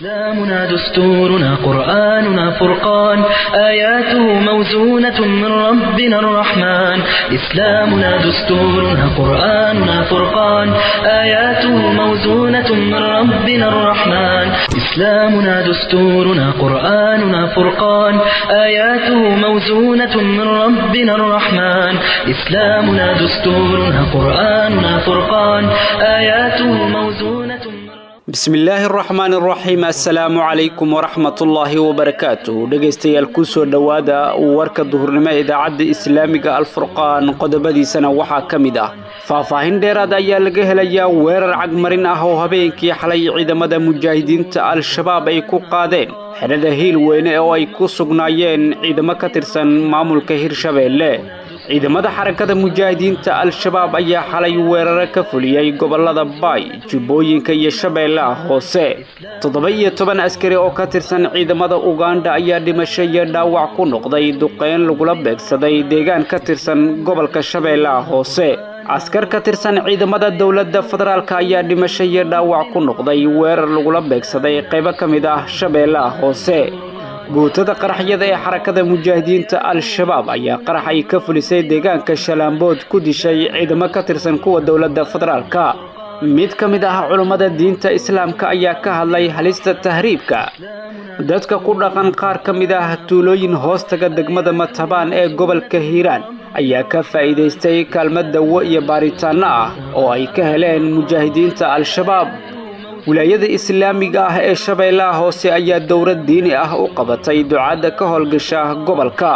إسلامنا دستورنا قرآننا فرقان آياته موزونة من ربنا الرحمن إسلامنا دستورنا قرآننا فرقان آياته موزونة من ربنا الرحمن إسلامنا دستورنا قرآننا فرقان آياته موزونة من ربنا الرحمن إسلامنا دستورنا قرآننا فرقان آياته موزونة من bismillaahi araxmaan araxiim assalaamu calaykum waraxmatullaahi wabarakaatuh dhegaystayaal kusoo dhowaada warka duhurnimo ee idaacadda islaamiga alfurqaan qodobadiisana waxaa ka mid ah faahfaahin dheeraad ayaa laga helayaa weerar cagmarin ah oo habeenkii xalay ciidamada mujaahidiinta al-shabaab ay ku qaadeen xedhada hiil weyne oo ay ku sugnaayeen ciidamo ka tirsan maamulka hirshabeelle ciidamada xarakada mujaahidiinta al-shabaab ayaa xalay weeraro ka fuliyey gobollada baay jubbooyinka iyo shabeellaha hoose toddoba iyo toban askari oo ka tirsan ciidamada uganda ayaa dhimasho iyo dhaawac ku noqday duqeyn lagula beegsaday deegaan ka tirsan gobolka shabeellaha hoose askar ka tirsan ciidamada dowladda federaalk ayaa dhimasho iyo dhaawac ku noqday weerar lagula beegsaday qaybo ka mid ah shabeellaha hoose guutada qaraxyada ee xarakada mujaahidiinta al-shabaab ayaa qarax ay ka fulisay deegaanka shalaambood ku dishay ciidamo ka tirsan kuwa dowladda federaalka mid ka mid ah culummada diinta islaamka ayaa ka hadlay halista tahriibka dadka ku dhaqan qaar ka mid ah tuulooyin hoostaga degmada matabaan ee gobolka hiiraan ayaa ka faa'iidaystay kaalmad dawo iyo baaritaanno ah oo ay ka heleen mujaahidiinta al-shabaab wilaayada islaamiga ah ee shabeellaha hoose ayaa dowlad diini ah u qabatay ducadda ka howlgasha gobolka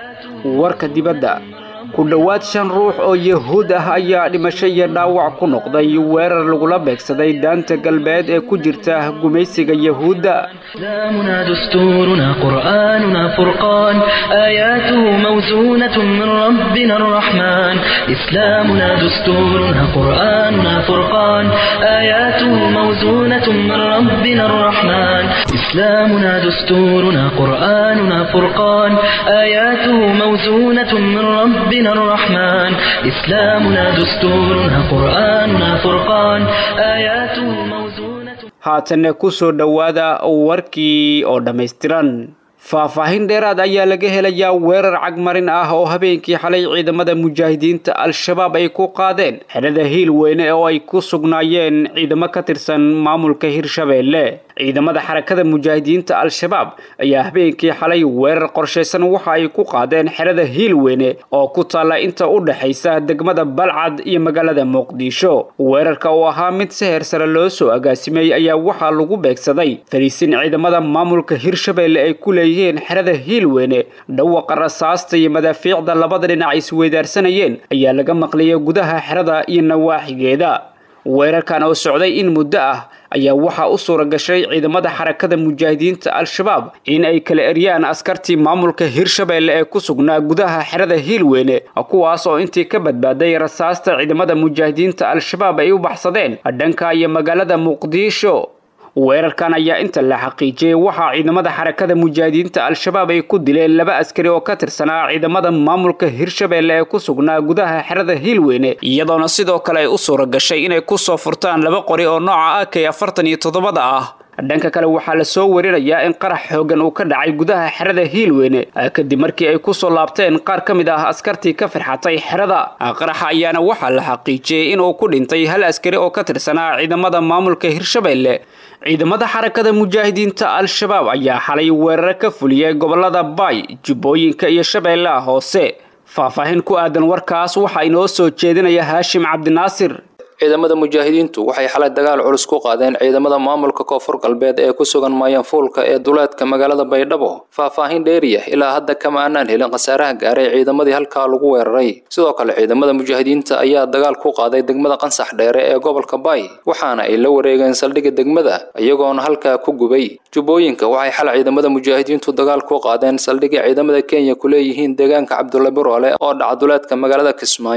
warka dibadda ku dhowaad shan ruux oo yahuud ah ayaa dhimasho iyo dhaawac ku noqday weerar lagula beegsaday daanta galbeed ee ku jirta gumaysiga yahuudda إسلامنا دستورنا قرآننا فرقان آياته موزونة من ربنا الرحمن إسلامنا دستورنا قرآننا فرقان آياته موزونة من ربنا الرحمن إسلامنا دستورنا قرآننا فرقان آياته موزونة من ربنا الرحمن إسلامنا دستورنا قرآننا فرقان آياته موزونة haatanna ku soo dhowaada warkii oo dhammaystiran faahfaahin dheeraad ayaa laga helayaa weerar cagmarin ah oo habeenkii xalay ciidamada mujaahidiinta al-shabaab ay ku qaadeen xedhada hiil weyne oo ay ku sugnaayeen ciidamo ka tirsan maamulka hirshabeelle ciidamada xarakada mujaahidiinta al-shabaab ayaa habeenkii xalay weerar qorshaysan waxa ay ku qaadeen xerada hiil weyne oo ku taalla inta u dhexaysa degmada balcad iyo magaalada muqdisho weerarka oo ahaa mid seher sare loo soo agaasimay ayaa waxaa lagu beegsaday fariisin ciidamada maamulka hirshabeelle ay ku leeyihiin xerada hiil weyne dhawaqa rasaasta iyo madaafiicda labada dhinac isweydaarsanayeen ayaa laga maqliyay gudaha xerada iyo nawaaxigeeda weerarkan oo socday in muddo ah ayaa waxaa u suura gashay ciidamada xarakada mujaahidiinta al-shabaab in ay kala eryaan askartii maamulka hirshabeelle ee ku sugnaa gudaha xerada hiilweyne kuwaas oo intii ka badbaaday rasaasta ciidamada mujaahidiinta al-shabaab ay u baxsadeen dhanka iyo magaalada muqdisho weerarkan ayaa inta la xaqiijiyey waxaa ciidamada xarakada mujaahidiinta al-shabaab ay ku dileen laba askari oo ka tirsanaa ciidamada maamulka hirshabeelle ee ku sugnaa gudaha xerada hiilweyne iyadoona sidoo kale ay u suura gashay inay kusoo furtaan laba qori oo nooca a k afartan iyo toddobada ah dhanka kale waxaa la soo warinayaa in qarax xoogan uu ka dhacay gudaha xerada hiilweyne kadib markii ay kusoo laabteen qaar ka mid ah askartii ka firxatay xerada qaraxa ayaana waxaa la xaqiijiyey inuu ku dhintay hal askari oo ka tirsanaa ciidamada maamulka hirshabeelle ciidamada xarakada mujaahidiinta al-shabaab ayaa xalay weeraro ka fuliyey gobolada baay jubbooyinka iyo shabeellaha hoose faahfaahin ku aadan warkaas waxaa inoo soo jeedinaya haashim cabdinaasir ciidamada mujaahidiintu waxay xalay dagaal culus ku qaadeen ciidamada maamulka koonfur galbeed ee ku sugan maayanfuulka ee duleedka magaalada baydhabo faahfaahin dheeriya ilaa hadda kama aanaan helin khasaaraha gaaray ciidamadii halkaa lagu weeraray sidoo kale ciidamada mujaahidiinta ayaa dagaal ku qaaday degmada qansax dheere ee gobolka baay waxaana ay la wareegeen saldhigga degmada iyagoona halkaa ku gubay jubbooyinka waxay xal ciidamada mujaahidiintu dagaal ku qaadeen saldhigga ciidamada kenya ku leeyihiin deegaanka cabdulla biroole oo dhaca duleedka magaalada kismaayo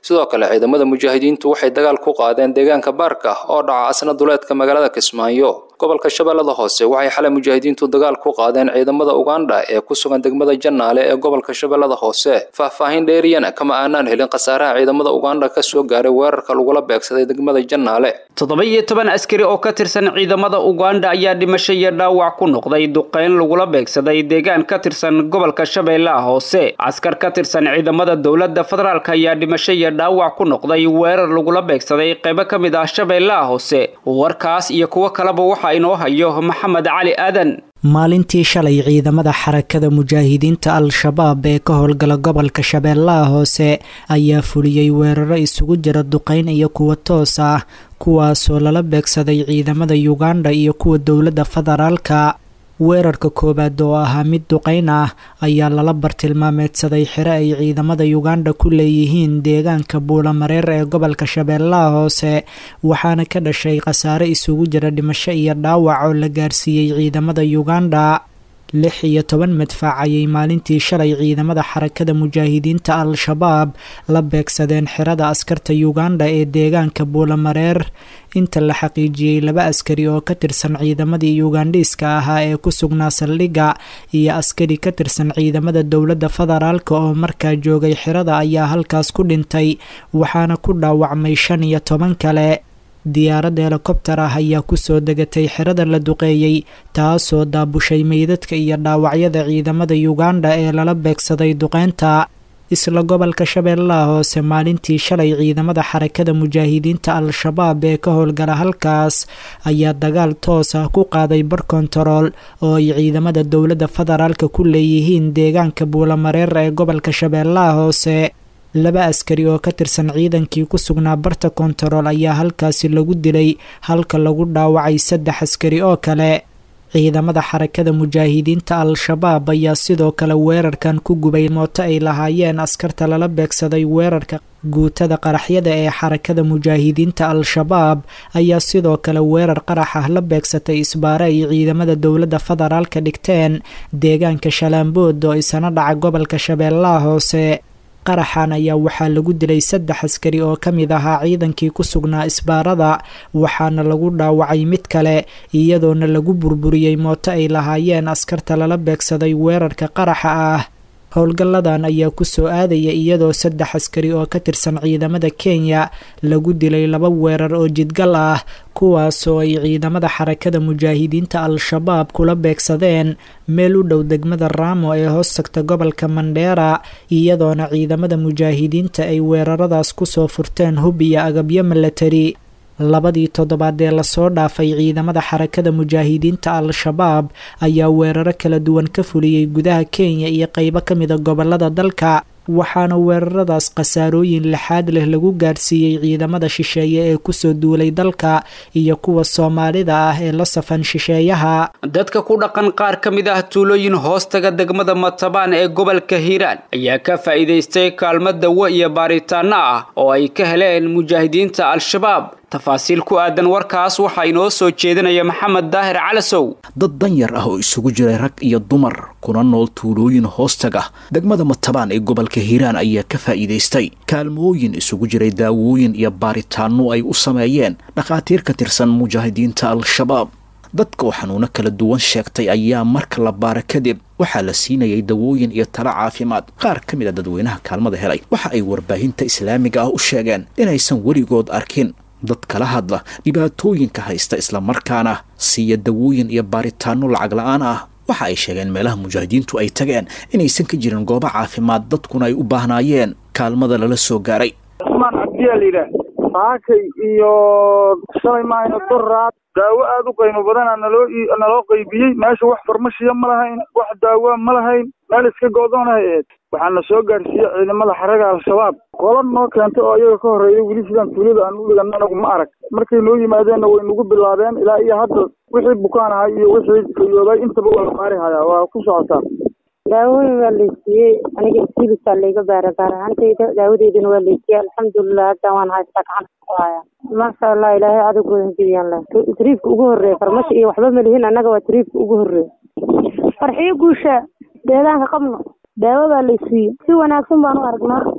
sidoo kale ciidamada mujaahidiintu waxay dagaal ku qaadeen deegaanka baarka oo dhaca asna duleedka magaalada kismaayo gobolka shabeellada hoose waxay xalay mujaahidiintu dagaal ku qaadeen ciidamada ugandha ee ku sugan degmada jannaale ee gobolka shabeellada hoose faahfaahin dheeriyana kama aanaan helin khasaaraha ciidamada ugandha ka soo gaaray weerarka lagula beegsaday degmada jannaale toddoba iyo toban askari oo ka tirsan ciidamada ugandha ayaa dhimasho iyo dhaawac ku noqday duqeyn lagula beegsaday deegaan ka tirsan gobolka shabeellaha hoose askar ka tirsan ciidamada dowladda federaalk ayaa dhimasho iyo dhaawac ku noqday weerar lagula beegsaday qaybo ka mid ah shabeellaha hoose warkaas iyo kuwo kaleba waxa inoo hayo maxamed cali aadan maalintii shalay ciidamada xarakada mujaahidiinta al-shabaab ee ka howlgala gobolka shabeellaha hoose ayaa fuliyey weeraro isugu jira duqeyn iyo kuwa toos ah kuwaasoo lala beegsaday ciidamada ugandha iyo kuwa dowladda federaalka weerarka koowaad oo ahaa mid duqeyn ah ayaa lala bartilmaameedsaday xire ay ciidamada ugandha ku leeyihiin deegaanka buulamareer ee gobolka shabeellaha hoose waxaana ka dhashay khasaare isugu jira dhimasho iyo dhaawac oo la gaarsiiyey ciidamada ugandha lix iyo toban madfac ayay maalintii shalay ciidamada xarakada mujaahidiinta al-shabaab la beegsadeen xirada askarta ugandha ee deegaanka buulamareer inta la xaqiijiyey laba askari oo ka tirsan ciidamadii ugandhiiska ahaa ee ku sugnaa saldhigga iyo askari ka tirsan ciidamada dowladda federaalk oo markaa joogay xirada ayaa halkaas ku dhintay waxaana ku dhaawacmay shan iyo toban kale diyaarad helikobtar ah ayaa kusoo degatay xirada la duqeeyey taasoo daabushay meydadka iyo dhaawacyada ciidamada ugandha ee lala beegsaday duqeynta isla gobolka shabeellaha hoose maalintii shalay ciidamada xarakada mujaahidiinta al-shabaab ee ka howlgala halkaas ayaa dagaal toos ah ku qaaday bar kontarool oo ay ciidamada dowladda federaalka ku leeyihiin deegaanka buulamareer ee gobolka shabeellaha hoose laba askari oo ka tirsan ciidankii ku sugnaa barta kontarool ayaa halkaasi lagu dilay halka lagu dhaawacay saddex askari oo kale ciidamada xarakada mujaahidiinta al-shabaab ayaa sidoo kale weerarkan ku gubay mooto ay lahaayeen askarta lala beegsaday weerarka guutada qaraxyada ee xarakada mujaahidiinta al-shabaab ayaa sidoo kale weerar qarax ah la beegsatay isbaare ay ciidamada dowladda federaalka dhigteen deegaanka shalaambood oo isana dhaca gobolka shabeellaha hoose qaraxan ayaa waxaa lagu dilay saddex askari oo ka mid ahaa ciidankii ku sugnaa isbaarada waxaana lagu dhaawacay mid kale iyadoona lagu burburiyey mooto ay lahaayeen askarta lala beegsaday weerarka qaraxa ah howlgalladan ayaa kusoo aadaya iyadoo saddex askari oo ka tirsan ciidamada kenya lagu dilay laba weerar oo jidgal ah kuwaasoo ay ciidamada xarakada mujaahidiinta al-shabaab kula beegsadeen meel u dhow degmada raamo ee hoos tagta gobolka mandheera iyadoona ciidamada mujaahidiinta ay weeraradaas kusoo furteen hub iyo agabyo milatari labadii toddobaad ee lasoo dhaafay ciidamada xarakada mujaahidiinta al-shabaab ayaa weeraro kala duwan ka fuliyey gudaha kenya iyo qeybo ka mida gobolada dalka waxaana weeraradaas khasaarooyin lixaad leh lagu gaarsiiyey ciidamada shisheeye ee kusoo duulay dalka iyo kuwa soomaalida ah ee la safan shisheeyaha dadka ku dhaqan qaar ka mid ah tuulooyin hoostaga degmada matabaan ee gobolka hiiraan ayaa ka faa'iidaystay kaalmo dawo iyo baaritaano ah oo ay ka heleen mujaahidiinta al-shabaab tafaasiil ku aadan warkaas waxaa inoo soo jeedinaya maxamed daahir calasow dad danyar ah oo isugu jiray rag iyo dumar kuna nool tuulooyin hoostaga degmada matabaan ee gobolka hiiraan ayaa ka faa'iidaystay kaalmooyin isugu jiray daawooyin iyo baaritaano ay u sameeyeen dhakhaatiir ka tirsan mujaahidiinta al-shabaab dadka oo xanuuno kala duwan sheegtay ayaa marka la baara kadib waxaa la siinayay dawooyin iyo talo caafimaad qaar ka mid a dadweynaha kaalmada helay waxa ay warbaahinta islaamiga ah u sheegeen inaysan weligood arkin dad kala hadla dhibaatooyinka haysta islamarkaana siiya dawooyin iyo baaritaano lacag la-aan ah waxa ay sheegeen meelaha mujaahidiintu ay tageen inaysan ka jirin goobo caafimaad dadkuna ay u baahnaayeen kaalmada lala soo gaaray cusmaan cabdiyaa layidhaah saakay iyo shalay maahayna doraad daawo aada u qaymo badana naloo naloo qaybiyey meesha wax farmashiya ma lahayn wax daawoa ma lahayn meel iska go-doonahay aheyd waxaana soo gaarsiiyey ciidamada xaraga al-shabaab qola noo keentay oo iyaga ka horreeyay weli sidaan tuulada aan u dhigan anagu ma arag markay noo yimaadeenna way nagu bilaabeen ilaa iyo hadda wixii bukaan ahay iyo wixii kayoobay intaba waa la baari hayaa waa ku socotaa daawooyin waa laysiiyey aniga isilisaa layga baara baar ahaantayda daawadeydana waa laysiiyey alxamdulilah hadda waan haystaa gacanta ku haya maasha allah ilaahay cadowgooda jibiyaan leh tariifka ugu horreeya farmasho iyo waxba malihin annaga waa tariifka ugu horreeya farxiyo guusha deedaanka qabno daawo baa laysiiyey si wanaagsan baan u aragnaa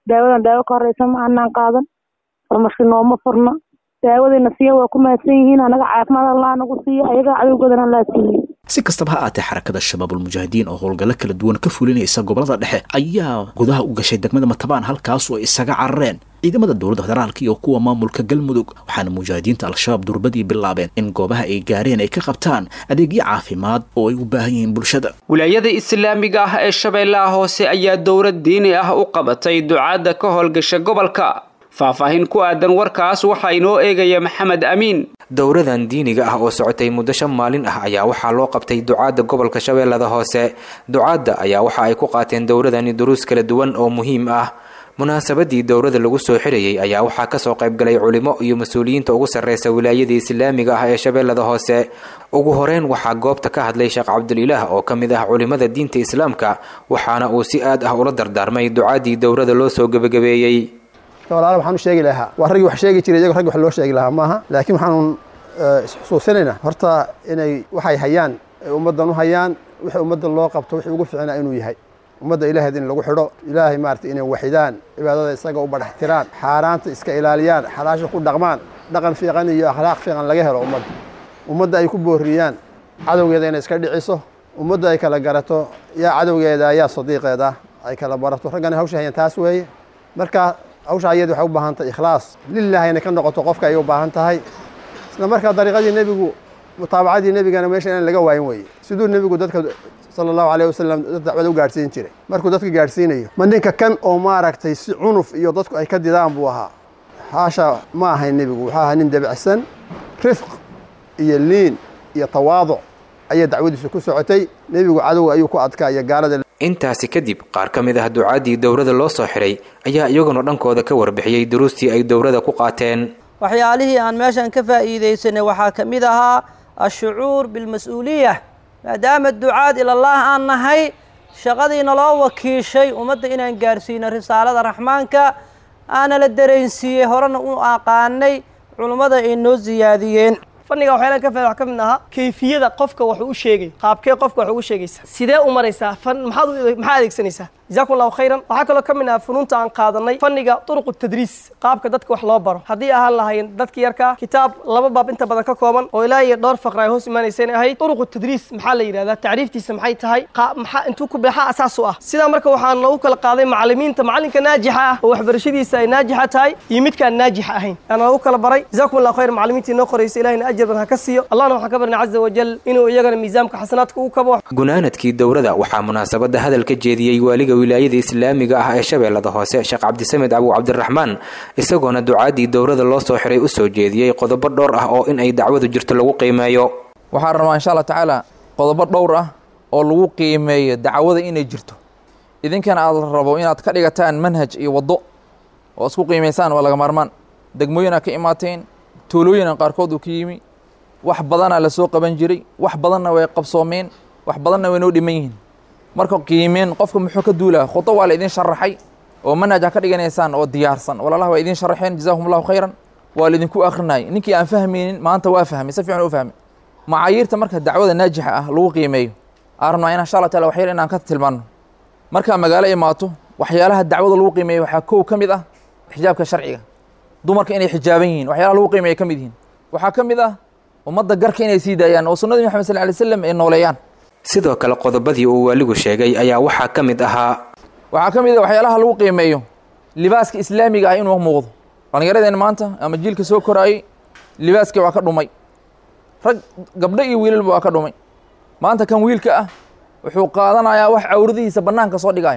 daawadan daawo ka horeysa ma aanaan qaadan farmashi nooma furna daawadayna siiya waa ku mahadsan yihiin anaga caafimaad allah nagu siiya ayaga cadowgoodana allah siiye si kastaba ha aatee xarakada shabaabulmujaahidiin oo howlgallo kala duwan ka fulinaysa gobolada dhexe ayaa gudaha u gashay degmada matabaan halkaasoo ay isaga carareen ciidamada dowladda federaalka iyo kuwa maamulka galmudug waxaana mujaahidiinta al-shabaab durbadii bilaabeen in goobaha ay gaareen ay ka qabtaan adeegyo caafimaad oo ay u baahan yihiin bulshada wilaayada islaamiga ah ee shabeellaha hoose ayaa dowlad diini ah u qabatay ducaadda ka howlgasha gobolka faahfaahin ku aadan warkaas waxaa inoo eegaya maxamed amiin dowradan diiniga ah oo socotay muddo shan maalin ah ayaa waxaa loo qabtay ducaadda gobolka shabeellada hoose ducaadda ayaa waxa ay ku qaateen dowradani duruus kala duwan oo muhiim ah munaasabadii dowrada lagu soo xirayay ayaa waxaa kasoo qaybgalay culimo iyo mas-uuliyiinta ugu sarreysa wilaayada islaamiga ah ee shabeellada hoose ugu horeyn waxaa goobta ka hadlay sheekh cabdulilaah oo ka mid ah culimada diinta islaamka waxaana uu si aad ah ula dardaarmay ducaadii dowrada loo soo gebagabeeyey walaala waxaan u sheegi lahaa waa raggii wax sheegi jiray iyago raggi wax loo sheegi lahaa maaha laakiin waxaanu isxusuusinaynaa horta inay waxay hayaan ay ummaddan u hayaan wixii ummadda loo qabto wixii ugu fiicnaa inuu yahay ummadda ilaahayd in lagu xidho ilaahay maarata inay waxidaan cibaadada isaga u badhax tiraan xaaraanta iska ilaaliyaan xalaasha ku dhaqmaan dhaqan fiiqan iyo akhlaaq fiiqan laga helo ummadda ummadda ay ku booriyaan cadowgeeda inay iska dhiciso ummadda ay kala garato yaa cadowgeeda yaa sadiiqeeda ay kala barato raggana hawsha hayaan taas weeye marka hawsha ayadi waxay u baahan tahay ikhlaas lilahi inay ka noqoto qofka ayay u baahan tahay isla markaa dariiqadii nebigu mutaabacadii nebigana meesha inaan laga waayin weeye siduu nebigu dadka sala allahu alayh wasalam dad dacwada u gaadhsiin jiray markuu dadka gaadhsiinayo ma ninka kan oo maaragtay si cunuf iyo dadku ay ka didaan buu ahaa haasha ma ahayn nebigu wuxuu ahaa nin debicsan rifq iyo liin iyo tawaaduc ayay dacwadiisu ku socotay nebigu cadowga ayuu ku adkaa iyo gaalada intaasi kadib qaar ka mid ah ducaadii dowrada loo soo xiray ayaa iyaguna dhankooda ka warbixiyey duruustii ay dowrada ku qaateen waxyaalihii aan meeshan ka faa'iidaysanay waxaa ka mid ahaa ashucuur bilmas-uuliya maadaama ducaad ilallaah aan nahay shaqadiina loo wakiishay ummadda inaan gaarsiino risaalada raxmaanka aana la dareensiiyey horena u aqaanay culummada ay noo siyaadiyeen fanniga waxyaalaan ka fahmay wax ka mid ahaa kayfiyada qofka wax u sheegay qaabkee qofka wax ugu sheegaysaa sidee u maraysaa fan maxaad maxaa adeegsanaysaa jazakum allahu khayran waxaa kaloo ka mid ah funuunta aan qaadanay fanniga turuqu tadriis qaabka dadka wax loo baro haddii ahaan lahayn dadka yarka kitaab laba baab inta badan ka kooban oo ilaa iyo dhowr faqra ay hoos imaanaysa inay ahayd turuqu tadriis maxaa la yidhahdaa tacriiftiisa maxay tahay maxaa intuu ku maxaa asaas u ah sidaa marka waxaan loogu kala qaaday macallimiinta macallinka naajixa ah oo waxbarashadiisa ay naajixa tahay iyo midkaan naajixa ahayn aana loogu kala baray jazakum allahu khayran macallimiintii noo qoraysa ilahina ajar badan ha ka siiyo allahna waxaan ka barnay caza wajal inuu iyagana miisaamka xasanaadka u kabo gunaanadkii dowrada waxaa munaasabada hadal ka jeediyey waaliga wilaayada islaamiga ah ee shabeellada hoose sheekh cabdisamed abu cabdiraxmaan isagoona ducaadii dowrada loo soo xiray u soo jeediyey qodobo dhowr ah oo in ay dacwadu jirto lagu qiimeeyo waxaan rabaa insha allah tacaala qodobo dhowr ah oo lagu qiimeeyo dacwada inay jirto idinkana aad rabo inaad ka dhigataan manhaj iyo waddo oo isku qiimaysaan waa laga maarmaan degmooyinaa ka imaateen tuulooyina qaarkood uu ka yimi wax badanaa la soo qaban jiray wax badanna way qabsoomeen wax badanna way noo dhiman yihiin marka qiimeen qofka muxuu ka duulaa khudo waa la idin sharaxay oo manhaj ha ka dhiganaysaan oo diyaarsan walaalaha waa idin sharaxeen jazakum allahu khayran waa laidinku akrinayay ninkii aan fahmaynin maanta waa fahmay si fiican u fahmay macaayiirta marka dacwada naajixa ah lagu qiimeeyo aan rabnaa in insha allah taala waxyar inaan ka tilmaano markaa magaalo imaato waxyaalaha dacwada lagu qiimeeyo waxaa kow ka mid ah xijaabka sharciga dumarka inay xijaaban yihiin waxyaalaha lagu qiimeeya ka mid yihiin waxaa ka mid ah ummadda garka inay sii daayaan oo sunnadii maxamed sal lay slam ay nooleeyaan sidoo kale qodobadii uu waaligu sheegay ayaa waxaa ka mid ahaa waxaa ka mid ah waxyaalaha lagu qiimeeyo libaaska islaamiga ah inuu muuqdo dhallinyaradeen maanta ama jiilka soo koraayey libaaskii waa ka dhumay rag gabdho iyo wiilalba waa ka dhumay maanta kan wiilka ah wuxuu qaadanayaa wax cawradihiisa bannaanka soo dhigaya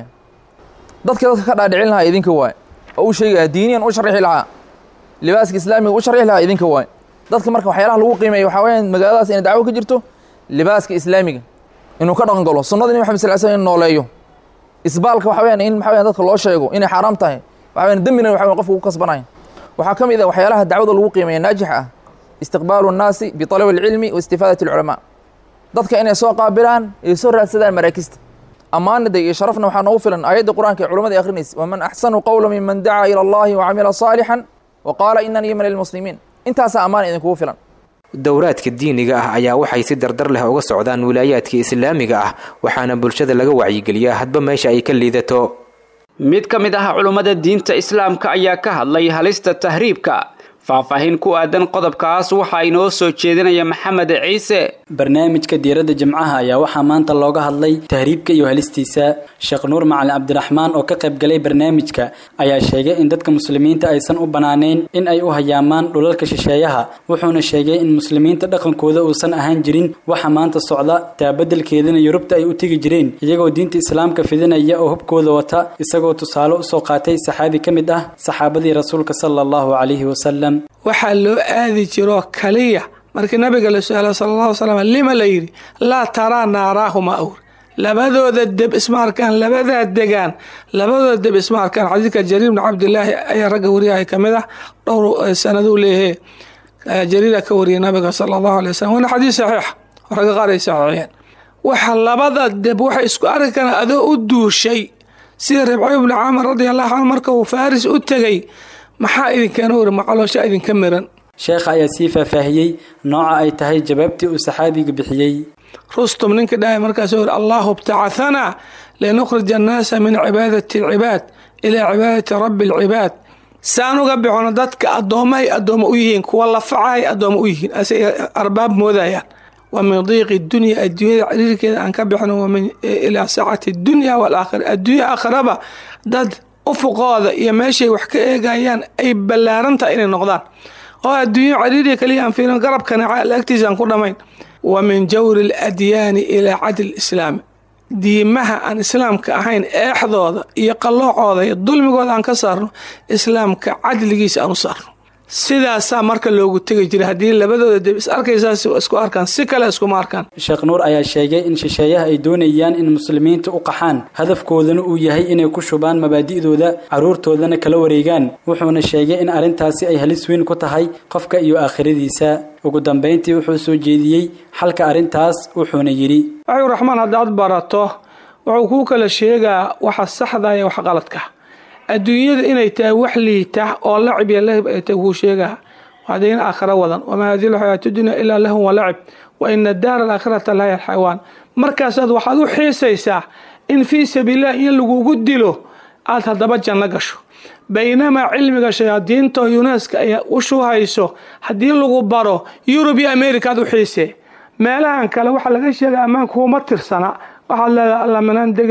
dadka dadka ka dhaadhicin lahaa idinka waaye oo u sheegaya diiniyan u sharixi lahaa libaaska islaamiga u sharixi lahaa idinka waaye dadka marka waxyaalaha lagu qiimeeya waxaa weyaan magaaladaas inay dacwo ka jirto libaaska islaamiga inuu ka dhaqan galo sunnada nabi maxamed sal slam in nooleeyo isbaalka waxa weyaan in maxa weyan dadka loo sheego inay xaaraam tahay waxa weyan dembina waxa weyan qofka ku kasbanaya waxaa ka mid ah waxyaalaha dacwada lagu qiimeeya naajixa ah istiqbaalu nnaasi biطalabi alcilmi wa istifaadati alculamaa dadka inay soo qaabilaan ay soo raadsadaan maraakista ammaanida iyo sharafna waxaa noogu filan aayadda qur'aanka ee culamada akhrinaysa waman axsanu qawla miman dacaa ila allahi wacamila saalixan wa qaala inanii min almuslimiin intaasaa ammaan idinkugu filan dowraadka diiniga ah ayaa waxay si dardar leh uga socdaan wilaayaadka islaamiga ah waxaana bulshada laga wacyigeliyaa hadba meesha ay ka liidato mid ka mid ah culummada diinta islaamka ayaa ka hadlay halista tahriibka faahfaahin ku aadan qodobkaas waxaa inoo soo jeedinaya maxamed ciise barnaamijka diiradda jimcaha ayaa waxaa maanta looga hadlay tahriibka iyo halistiisa sheekh nuur macalin cabdiraxmaan oo ka qayb galay barnaamijka ayaa sheegay in dadka muslimiinta aysan u bannaanayn in ay u hayaamaan dhulalka shisheeyaha wuxuuna sheegay in muslimiinta dhaqankooda uusan ahaan jirin waxa maanta socda taabadelkeedana yurubta ay u tegi jireen iyagoo diinta islaamka fidinaya oo hubkooda wata isagoo tusaale usoo qaatay saxaabi ka mid ah saxaabadii rasuulka sala allahu calayhi wasalam waxaa loo aadi jiroo kaliya markii nabiga la su-aala sala alla ly slam lima la yidhi laa taraa naaraahuma awr labadooda deb isma arkaan labadaa degaan labadooda deb isma arkaan xadiidka jariir bni cabdilaahi ayaa ragga wariyahay ka mid ah dhowr sanaduu leeyahe jariira ka wariyay nabiga sala allahu alay wasalam waana xadiis saxiixa oo ragga qaar ay saxiixiyeen waxa labada deb waxay isku arki karaan adoo u duushay sida ribciy bni caamir radia allahu canhu marka uu faaris u tegey maxaa idinkeena wari macaloosha idinka miran sheekha ayaa sii faahfaahiyey nooca ay tahay jawaabtii uu saxaabiga bixiyey rustum ninka dhahay markaasuu yiri allahu btacahanaa linukhrija annaasa min cibaadati alcibaad ilaa cibaadati rabbi alcibaad saan uga bixono dadka addoommahay addooma u yihiin kuwa lafacahay addooma u yihiin asay arbaab moodayaan wa min diiqi dunya adduunyada ciriirkeeda aan ka bixno wamin ilaa saacati dunya walaakhira adduunya aakhiraba dad ufuqooda iyo meeshay wax ka eegayaan ay ballaarantahay inay noqdaan oo adduunyo cariiriya kaliya aan fiirin garabkana agtiisa aan ku dhammayn wa min jawri aladyaani ilaa cadli islaami diimaha aan islaamka ahayn eexdooda iyo qalloocooda iyo dulmigooda aan ka saarno islaamka cadligiisa aan u saarno sidaasaa marka loogu tegi jiray haddii labadooda deb is arkaysaas isku arkaan si kale iskuma arkaan sheekh nuur ayaa sheegay in shisheeyaha ay doonayaan in muslimiinta u qaxaan hadafkoodana uu yahay inay ku shubaan mabaadi'dooda carruurtoodana kala wareegaan wuxuuna sheegay in arrintaasi ay halis weyn ku tahay qofka iyo aakhiradiisa ugu dambayntii wuxuu soo jeediyey xalka arrintaas wuxuuna yidhi waxuu raxmaan haddaad barato wuxuu kuu kala sheegaa waxa saxda iyo wax qaladka adduunyada inay tahay wax liita oo lacib iyo lahib ay tahay kuu sheegaa waxdayn aakhira wadan wamaa hadihi lxayaatu dunya ilaa lahun walacib wa ina daara alaakhirata lahiya alxayawaan markaasaad waxaad u xiisaysaa in fii sabiililah in lagugu dilo aad haddaba janno gasho baynamaa cilmiga shayaadiinta yuneska ay u shuhayso haddii lagu baro yurub iyo america aad u xiisee meelahan kale waxaa laga sheega ammaanka kuma tirsana waxaad leedahay alla minaan degi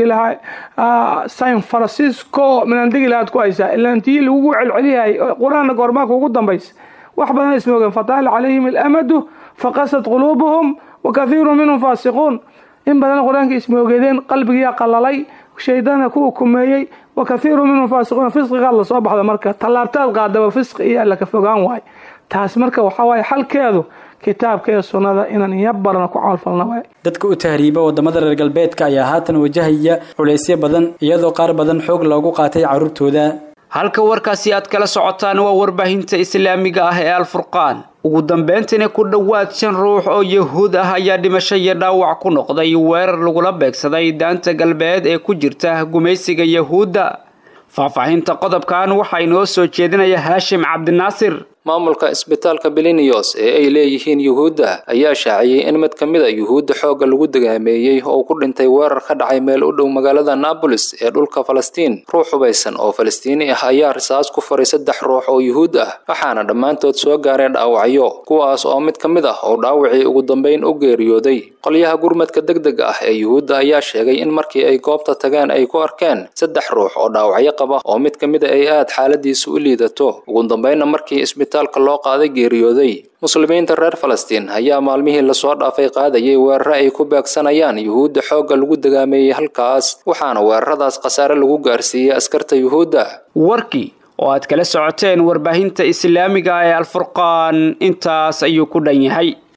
lahaa san francisco minaan degi lahaad ku haysaa ilaantii lagugu celceliyahay qur-aanna goormaanka ugu dambaysa wax badan ismoogeen fataala calayhim alamadu faqasad quluubuhum wa kathiiru minhum faasiquun in badan qur-aanka ismoogedeen qalbigiyaa qalalay shaydaana ku ukumeeyey wa kathiiru minhum faasiquun fisqigaad lasoo baxda marka tallaabtaad qaadaba fisqi iyo alla ka fogaan waay taas marka waxaa waaye xalkeedu kitaabka iyo sunnada inaan iya barano ku camalfalna waay dadka u tahriiba wadamada reer galbeedka ayaa haatan wajahaya culaysyo badan iyadoo qaar badan xoog loogu qaatay carruurtooda halka warkaasi aad kala socotaan waa warbaahinta islaamiga ah ee alfurqaan ugu dambeyntiina ku dhowaad shan ruux oo yahuud ah ayaa dhimasho iyo dhaawac ku noqday weerar lagula beegsaday daanta galbeed ee ku jirta gumaysiga yahuudda faahfaahinta qodobkan waxaa inoo soo jeedinaya haashim cabdinaasir maamulka isbitaalka belinios ee ay leeyihiin yuhuudda ayaa shaaciyey in mid ka mid a yuhuudda xoogga lagu degaameeyey oo ku dhintay weerar ka dhacay meel u dhow magaalada naabolis ee dhulka falastiin ruux hubaysan oo falastiini ah ayaa risaas ku faray saddex ruux oo yuhuud ah waxaana dhammaantood soo gaareen dhaawacyo kuwaas oo mid ka mid ah oo dhaawacii ugu dambayn u geeriyooday qolyaha gurmadka degdega ah ee yuhuudda ayaa sheegay in markii ay goobta tageen ay ku arkeen saddex ruux oo dhaawacyo qaba oo mid ka mid a ay aad xaaladiisu u liidato ugu dambaynna markii isbitaalka loo qaaday geeriyooday muslimiinta reer falastiin ayaa maalmihii lasoo dhaafay qaadayay weeraro ay ku beegsanayaan yuhuudda xoogga lagu degaameeyey halkaas waxaana weeraradaas khasaare lagu gaarsiiyey askarta yuhuudda warkii oo aad kala socoteen warbaahinta islaamiga ee alfurqaan intaas ayuu ku dhan yahay